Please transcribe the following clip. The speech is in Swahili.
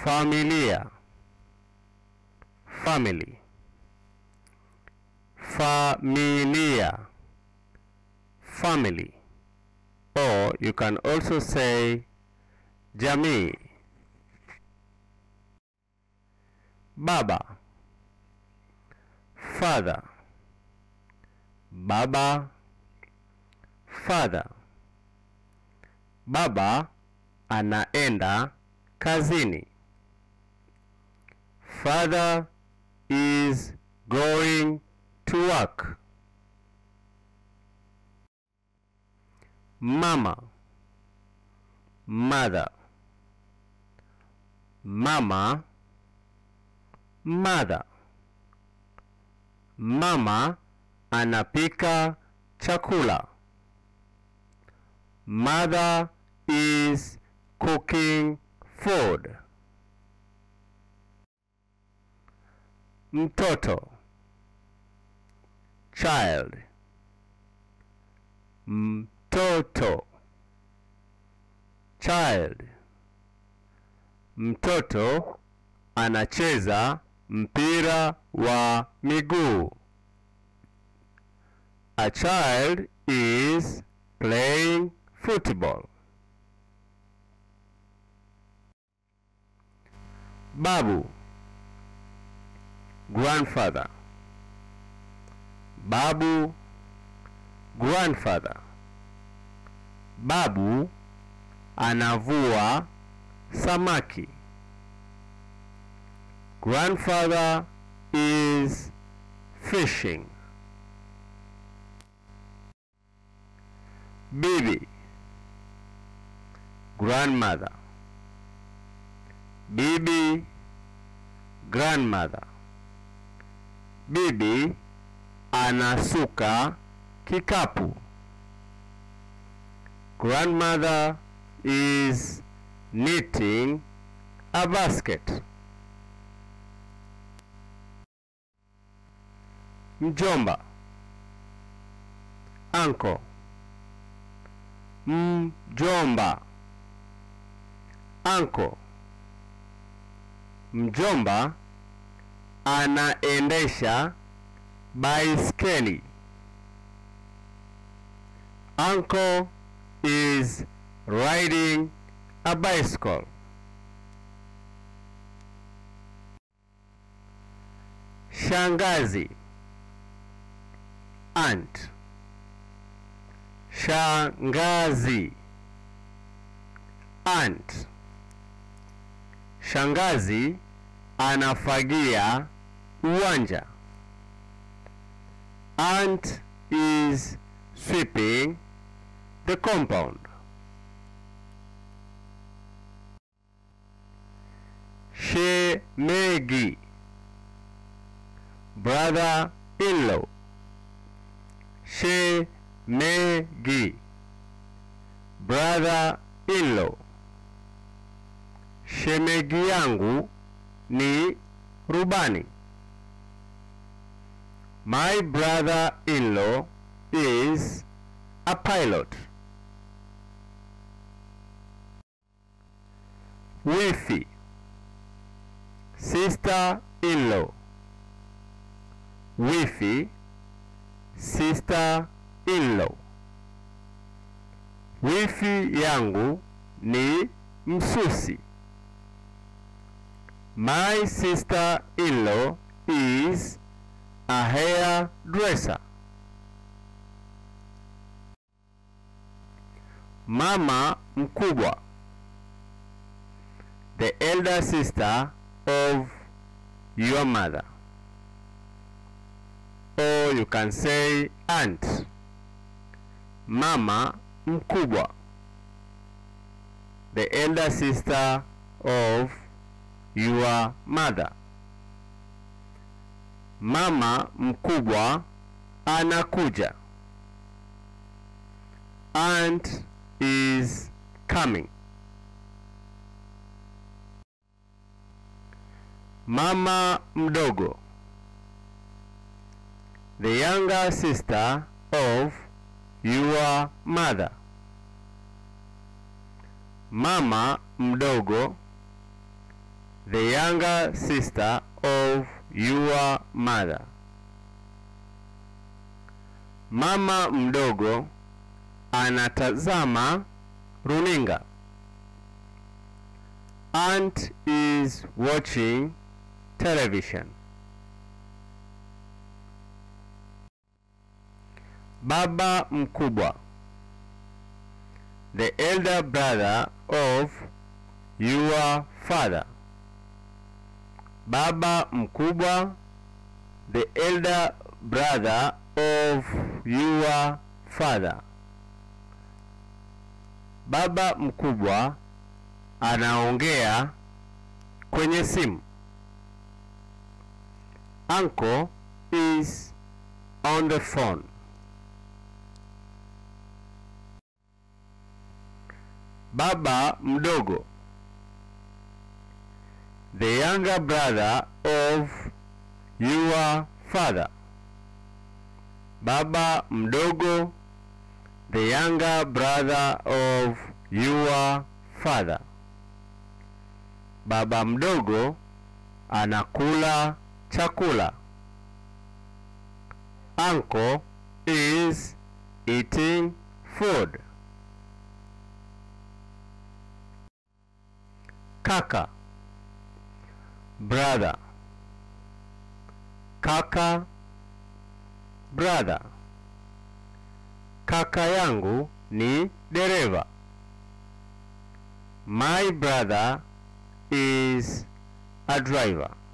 familia family familia family or you can also say jamii baba father baba father baba anaenda kazini father is going to work mama mother mama mother mama anapika chakula mother is cooking food mtoto child mtoto child mtoto anacheza mpira wa miguu a child is playing football babu grandfather babu grandfather babu anavua samaki grandfather is fishing bibi grandmother bibi grandmother bibi anasuka kikapu grandmother is knitting a basket mjomba uncle mjomba uncle mjomba anaendesha baiskeli uncle is riding a bicycle shangazi aunt shangazi aunt shangazi anafagia uwanja aunt is sweeping the compound shemegi brother in-law shemegi brother in-law shemegi yangu ni rubani my brother-in-law is a pilot wifi sister-in-law wifi sister-in-law wifi yangu ni msusi my sister-in-law is a hairdresser mama mkubwa the elder sister of your mother or you can say aunt mama mkubwa the elder sister of your mother mama mkubwa anakuja aunt is coming mama mdogo the younger sister of your mother mama mdogo the younger sister of your mother. Mama mdogo anatazama runinga. Aunt is watching television. Baba mkubwa. The elder brother of your father. Baba mkubwa. The elder brother of your father. Baba mkubwa anaongea kwenye simu. Uncle is on the phone. Baba mdogo. The younger brother of your father. Baba mdogo. The younger brother of your father. Baba mdogo anakula chakula. Uncle is eating food. Kaka brother. Kaka brother. Kaka yangu ni dereva. My brother is a driver.